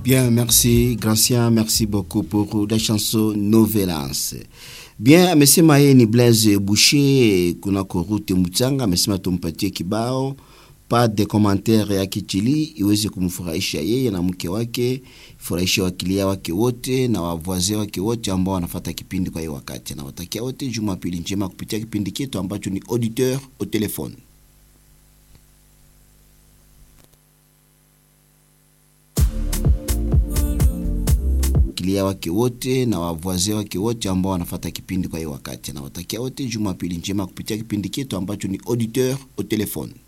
Bien, merci Gracien, merci beaucoup pour la chanson Novelance. Bien, amesema yeye ni Blaise Boucher kunako route Mutsanga, amesema tumpatie kibao pas de commentaire ya Kichili iweze kumfurahisha yeye na mke wake, furahisha wakilia wake wote na wavwaze wake wote ambao wanafata kipindi kwa hiyo wakati. Nawatakia wote Jumapili njema kupitia kipindi chetu ambacho ni auditeur au telefone. wakilia wake wote na wavwaze wake wote ambao wanafata kipindi kwa hiyo wakati. Nawatakia wote Jumapili njema kupitia kipindi chetu ambacho ni auditeur au telefone.